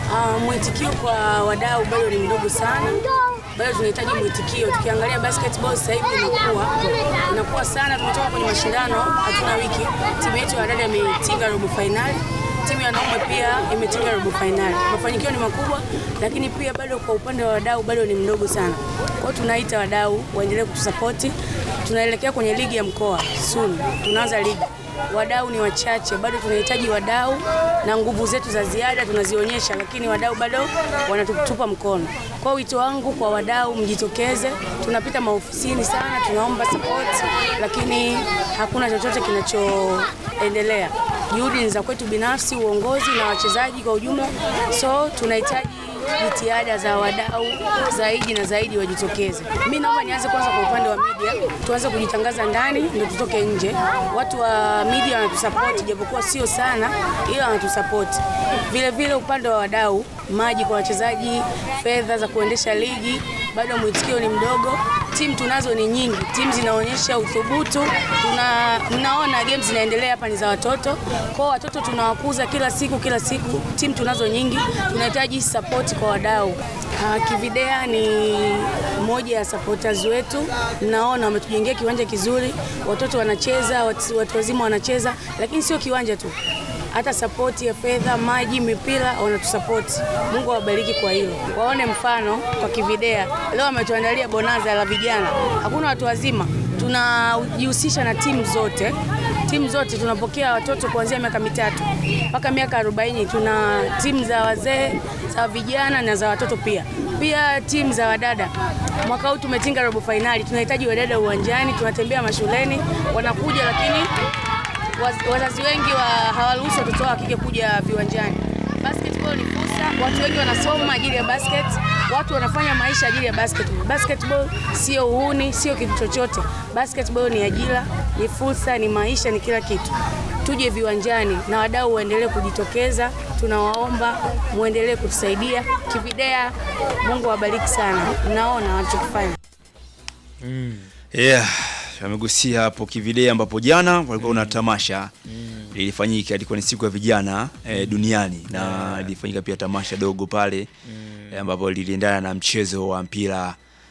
Uh, mwitikio kwa wadau bado ni mdogo sana, bado tunahitaji mwitikio. Tukiangalia basketball sasa hivi inakuwa inakuwa sana, tumetoka kwenye mashindano, hatuna wiki, timu yetu ya dada imetinga robo fainali, timu ya wanaume pia imetinga robo fainali. Mafanikio ni makubwa, lakini pia bado kwa upande wa wadau bado ni mdogo sana. Kwa hiyo tunaita wadau waendelee kutusapoti. Tunaelekea kwenye ligi ya mkoa soon, tunaanza ligi wadau ni wachache, bado tunahitaji wadau na nguvu zetu za ziada tunazionyesha, lakini wadau bado wanatutupa mkono. Kwa wito wangu kwa wadau, mjitokeze. Tunapita maofisini sana, tunaomba support, lakini hakuna chochote kinachoendelea. Juhudi ni za kwetu binafsi, uongozi na wachezaji kwa ujumla, so tunahitaji jitihada za wadau zaidi na zaidi wajitokeze. Mimi naomba nianze kwanza kwa upande wa media, tuanze kujitangaza ndani ndio tutoke nje. Watu wa media wanatusapoti japokuwa sio sana, ila wanatusapoti. Vile vile upande wa wadau, maji kwa wachezaji, fedha za kuendesha ligi, bado mwitikio ni mdogo. Timu tunazo ni nyingi, timu zinaonyesha uthubutu. Tuna, mnaona games zinaendelea hapa ni za watoto, kwa watoto tunawakuza kila siku kila siku. Timu tunazo nyingi, tunahitaji support kwa wadau. Uh, Kividea ni moja ya supporters wetu, naona wametujengea kiwanja kizuri, watoto wanacheza, watu, watu wazima wanacheza, lakini sio kiwanja tu hata sapoti ya fedha, maji, mipira wanatusapoti. Mungu awabariki kwa hilo. Waone mfano kwa Kividea, leo wametuandalia bonaza la vijana, hakuna watu wazima. Tunajihusisha na timu zote, timu zote tunapokea watoto kuanzia miaka mitatu mpaka miaka arobaini. Tuna timu za wazee, za vijana na za watoto pia, pia timu za wadada. Mwaka huu tumetinga robo fainali, tunahitaji wadada uwanjani, tunatembea mashuleni, wanakuja lakini wazazi wengi wa hawaruhusu watoto wao wakike kuja viwanjani. Basketball ni fursa, watu wengi wanasoma ajili ya basket, watu wanafanya maisha ajili ya basketball. Basketball sio uhuni, sio kitu chochote. Basketball ni ajira, ni fursa, ni maisha, ni kila kitu. Tuje viwanjani na wadau waendelee kujitokeza, tunawaomba muendelee kutusaidia. Kividea, Mungu awabariki sana, mnaona wanachokifanya. Mm. Yeah, amegusia hapo Kividea ambapo jana walikuwa kuna tamasha lilifanyika, ilikuwa ni siku ya vijana eh, duniani na lilifanyika pia tamasha dogo pale eh, ambapo liliendana na mchezo wa mpira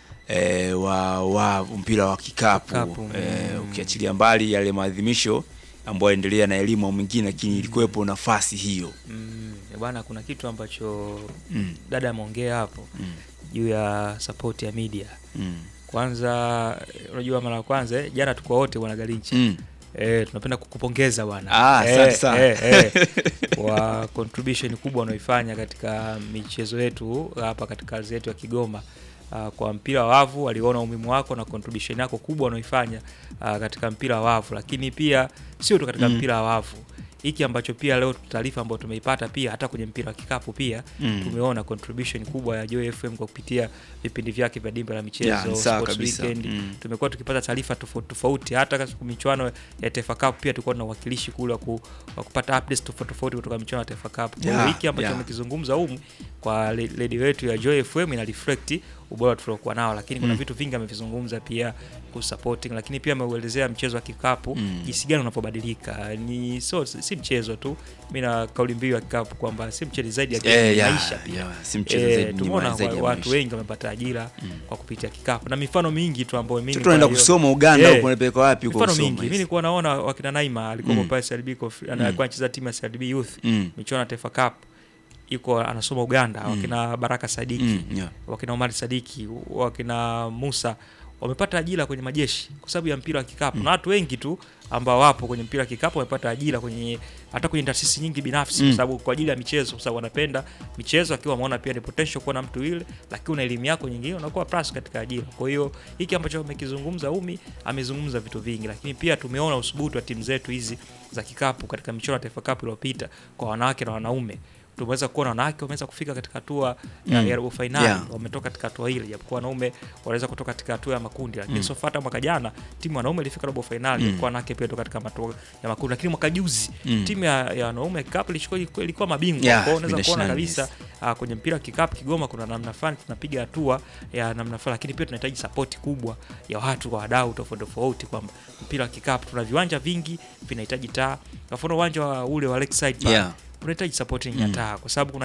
eh, wa, wa mpira wa kikapu Kikapu, eh, ukiachilia mbali yale maadhimisho ambayo yaendelea na elimu mwingine, lakini ilikuwepo nafasi hiyo Mm. Eh, Bwana, kuna kitu ambacho Mm. dada ameongea hapo juu ya support ya media. mm. Kwanza eh, unajua mara ya kwanza eh, jana tuko wote bwana Galinchi Mm. Eh, tunapenda kukupongeza bwana Ah, asante sana. eh, eh, kwa contribution kubwa unaoifanya katika michezo yetu hapa katika ardhi yetu ya Kigoma. Uh, kwa mpira wa wavu waliona umuhimu wako na contribution yako kubwa unaoifanya uh, katika mpira wa wavu, lakini pia sio tu katika Mm. mpira wa wavu hiki ambacho pia leo taarifa ambayo tumeipata pia hata kwenye mpira wa kikapu pia Mm. tumeona contribution kubwa ya Joy FM kwa kupitia vipindi vyake vya dimba la michezo Ya, ni sawa Sports kabisa. Weekend Mm. tumekuwa tukipata taarifa tofauti tofauti hata katika michuano ya Taifa Cup pia tulikuwa na uwakilishi kule wa ku, wa kupata updates tofauti tofauti kutoka michuano ya Taifa Cup. Kwa hiyo Yeah, hiki ambacho yeah. amekizungumza humu kwa le- redio yetu ya Joy FM ina reflect ubora tuliokuwa nao, lakini kuna Mm. vitu vingi amevizungumza pia kusupporting, lakini pia ameuelezea mchezo wa kikapu Mm. jinsi gani unapobadilika. Ni so si mchezo tu, mimi na kauli mbiu ya kikapu kwamba si mchezo zaidi ya game, Eh, ni yeah, maisha pia yeah, si mchezo Eh, zaidi, ni tumeona zaidi ya wa- watu maisha. wengi wamepata ajira kwa kupitia kikapu na mifano mingi tu ambayo mimi Sasa tunaenda kwa hiyo- kusoma Uganda Eh, huko, unapeleka wapi huko mifano kusoma mingi hizi? mimi nilikuwa naona wakina Naima alikuwa Mm. pale CRB Cof- ana- alikuwa anacheza timu ya CRB Youth Mm. michuano ya Taifa Cup yuko anasoma Uganda Mm. wakina Baraka Sadiki Mm, yeah. wakina Omar Sadiki wakina Musa wamepata ajira kwenye majeshi kwa sababu ya mpira wa kikapu na watu wengi tu ambao wapo kwenye mpira wa kikapu wamepata ajira kwenye hata kwenye taasisi nyingi binafsi Mm. kwa sababu kwa ajili ya michezo kwa sababu wanapenda michezo akiwa wameona pia ni potential kuwa na mtu yule lakini una elimu yako nyingine unakuwa plus katika ajira kwa hiyo hiki ambacho amekizungumza Umi amezungumza vitu vingi lakini pia tumeona usubutu wa timu zetu hizi za kikapu katika michuano ya Taifa Cup iliyopita kwa wanawake na wanaume tumeweza kuona wanawake wameweza kufika katika hatua ya Mm. ya robo fainali Yeah. wametoka katika hatua ile japokuwa wanaume wanaweza kutoka katika hatua ya makundi lakini Mm. so far hata mwaka jana timu ya wanaume ilifika robo fainali Mm. japokuwa wanawake pia toka katika hatua ya makundi lakini mwaka juzi Mm. timu ya, ya wanaume kikapu ilikuwa ilikuwa mabingwa Yeah, kwa hiyo unaweza kuona nationals. kabisa uh, kwenye mpira wa kikapu Kigoma kuna namna fulani tunapiga hatua ya namna fulani lakini pia tunahitaji sapoti kubwa ya watu kwa wadau tofauti tofauti kwamba mpira wa kikapu tuna viwanja vingi vinahitaji taa kwa mfano uwanja wa ule wa Lakeside pale Yeah. unahitaji supporting ya Mm. taa kwa sababu kuna